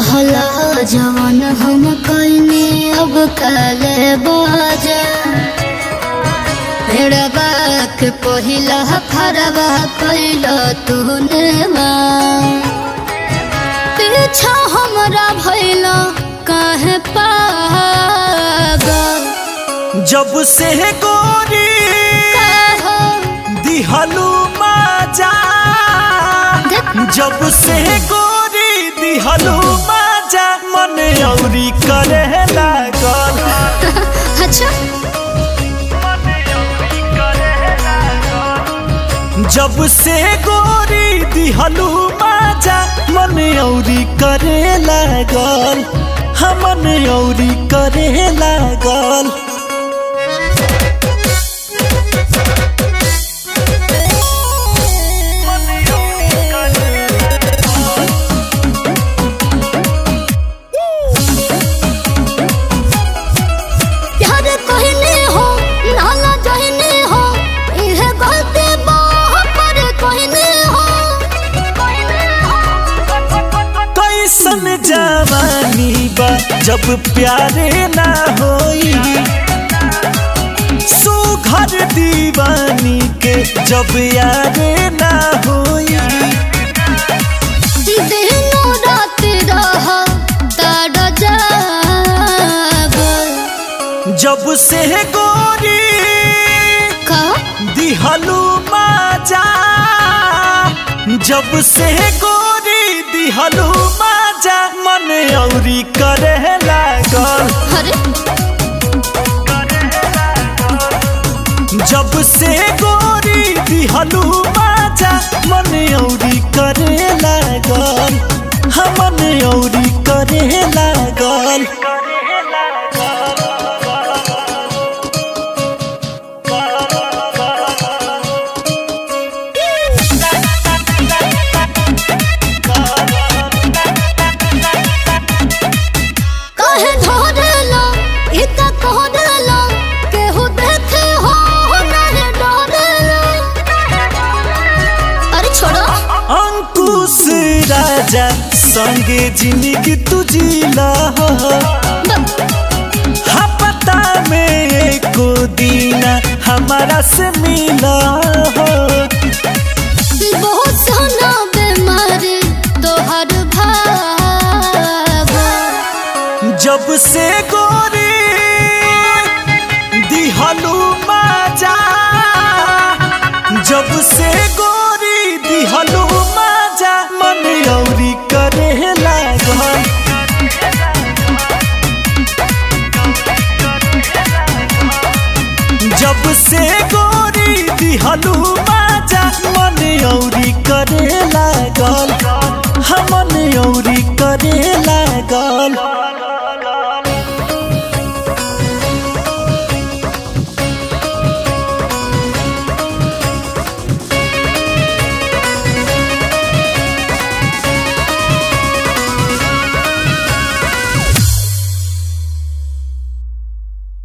कहला जवन हम कइने अब काले बाजा भेड़बा के पहिला फरबा कैला तूने माँ पीछा हमरा भैला काहे पागल जब से गोरी काहो दिहलू माजा जब से गोरी दिहलू माजा मन औरी करे लागल अच्छा जब से गोरी दिहलू माजा मन औरी करे लागल हमन औरी करे लागल प्यार कहने हो नाला जहने हो इहे गलती बाह पर कहने हो कैसन जवानी बा जब प्यारे ना होई सुघर दीवानी के जब यारे ना होई दिनो रात रह ताड़ जाग जब से गोरी का दिहलू माजा जब से गोरी दिहलू माजा मन औरी करे लागल अरे जब से गोरी दिहलू माजा मन औरी करे लागल हमन औरी करे लागल कहे धरला इता कह देला केहू देखे हो नहीं डरेला अरे छोड़ो अंकुश राजा संगे जिंदगी तुझीला पता में एको दीना हमारा से मिला हो बहुत सोना बीमारी तोहर भाग जब से गोरी दिहलू माजा जब से गोरी दिहलू माजा मन औरी करे लागल जब से गोरी दिहलू माजा मन औरी करे लागल हमन औरी करे लागल